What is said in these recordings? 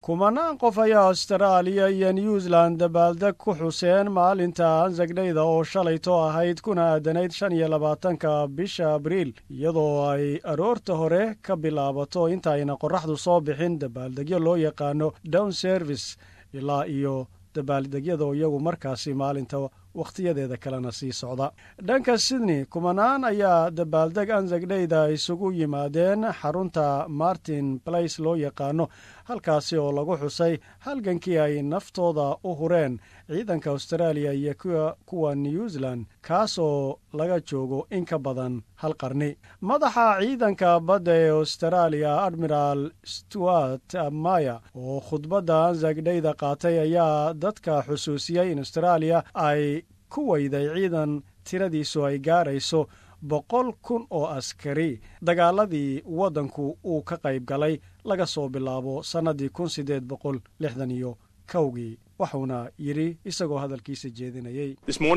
kumanaan qof ayaa astaraaliya iyo new zealand dabaaldeg ku xuseen maalinta ansagdhayda oo shalayto ahayd kuna aadanayd shan iyo labaatanka bisha abriil iyadoo ay aroorta hore ka bilaabato intaayna qorraxdu soo bixin dabaaldegyo loo yaqaano down service ilaa iyo dabaaldegyada iyagu markaasi maalinta wakhtiyadeeda kalena sii socda dhanka sydney kumanaan ayaa dabaaldeg ansagdhayda isugu yimaadeen xarunta martin place loo yaqaano halkaasi oo lagu xusay halgankii ay naftooda u hureen ciidanka austraaliya iyo kuwa new zealand kaas oo laga joogo in ka badan hal qarni madaxa ciidanka badda ee austraaliya admiral stuart maya oo khudbadda ansagdhayda qaatay ayaa dadka xusuusiyey in austraaliya ay ku weyday ciidan tiradiisu ay gaarayso boqol kun oo askari dagaaladii waddanku uu ka qayb galay laga soo bilaabo sannadii kun siddeed boqol lixdan iyo kowgii wuxuuna yidhi isagoo hadalkiisa jeedinayey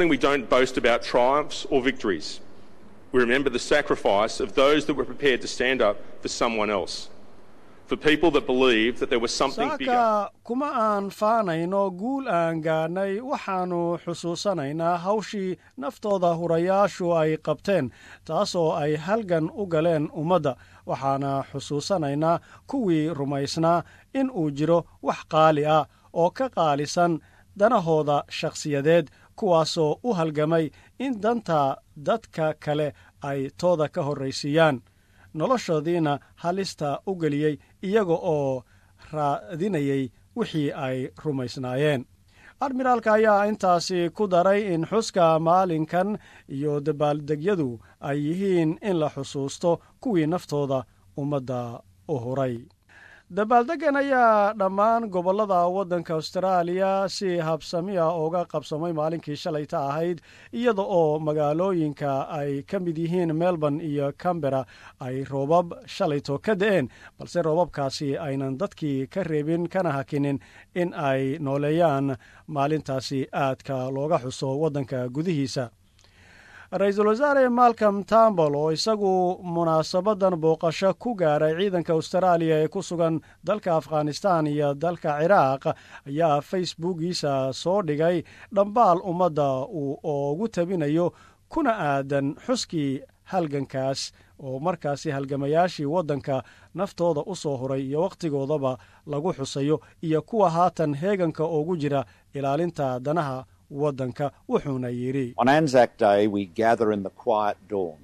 saaka kuma aan faanayno guul aan gaadhnay waxaannu xusuusanaynaa hawshii naftooda hurayaashu ay qabteen taasoo ay halgan u galeen ummadda waxaana xusuusanaynaa kuwii rumaysnaa in uu jiro wax qaali ah oo ka qaalisan danahooda shakhsiyadeed kuwaasoo u halgamay in danta dadka kale ay tooda ka horraysiiyaan noloshoodiina halista u geliyey iyaga oo raadinayay wixii ay rumaysnaayeen admiraalka ayaa intaasi ku daray in xuska maalinkan iyo dabaaldegyadu ay yihiin in la xusuusto kuwii naftooda ummadda u huray dabaaldeggan ayaa dhammaan gobollada waddanka austraaliya si habsamiya uga qabsamay maalinkii shalayta ahayd iyada oo magaalooyinka ay ka mid yihiin melbourne iyo cambera ay roobab shalayto ka da'een balse roobabkaasi aynan dadkii ka reebin kana hakinin in ay nooleeyaan maalintaasi aadka looga xuso waddanka gudihiisa ra-iisul wasaare malcom tambol oo isagu munaasabadan booqasho ku gaaray ciidanka austraaliya ee ku sugan dalka afghanistan iyo dalka ciraaq ayaa facebookiisa soo dhigay dhambaal ummadda uu oogu tabinayo kuna aadan xuskii halgankaas oo markaasi halgamayaashii waddanka naftooda u soo huray iyo wakhtigoodaba lagu xusayo iyo kuwa haatan heeganka oogu jira ilaalinta danaha waddanka wuxuuna yidhi On Anzac Day, we gather in the quiet dawn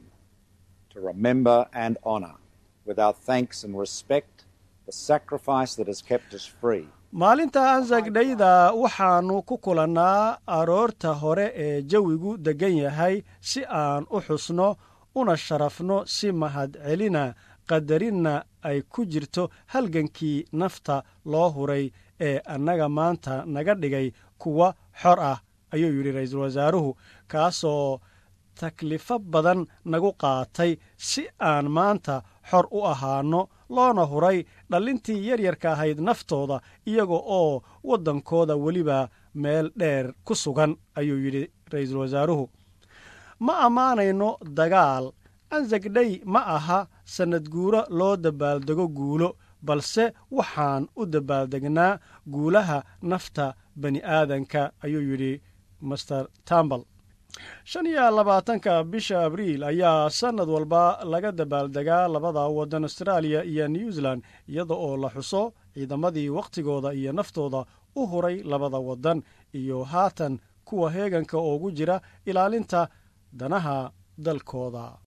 to remember and honour with our thanks and respect the sacrifice that has kept us free. maalinta ansagdhayda waxaannu ku kulannaa aroorta hore ee jawigu deggan yahay si aan u xusno una sharafno si mahadcelina qadarinna ay ku jirto halgankii nafta loo huray ee annaga maanta naga dhigay kuwa xor ah ayuu yidhi ra-iisul wasaaruhu kaasoo taklifo badan nagu qaatay si aan maanta xor u ahaanno loona huray dhallintii yaryarka ahayd naftooda iyaga oo waddankooda weliba meel dheer ku sugan ayuu yidhi ra-iisul wasaaruhu ma ammaanayno dagaal ansagdhay ma aha sannadguuro loo dabaaldego guulo balse waxaan u dabaaldegnaa guulaha nafta bani aadanka ayuu yidhi master tambal shan iyo labaatanka bisha abriil ayaa sannad walba laga dabaaldegaa labada waddan austraaliya iyo new zealand iyada oo la xuso ciidamadii wakhtigooda iyo naftooda u huray labada waddan iyo haatan kuwa heeganka oogu jira ilaalinta danaha dalkooda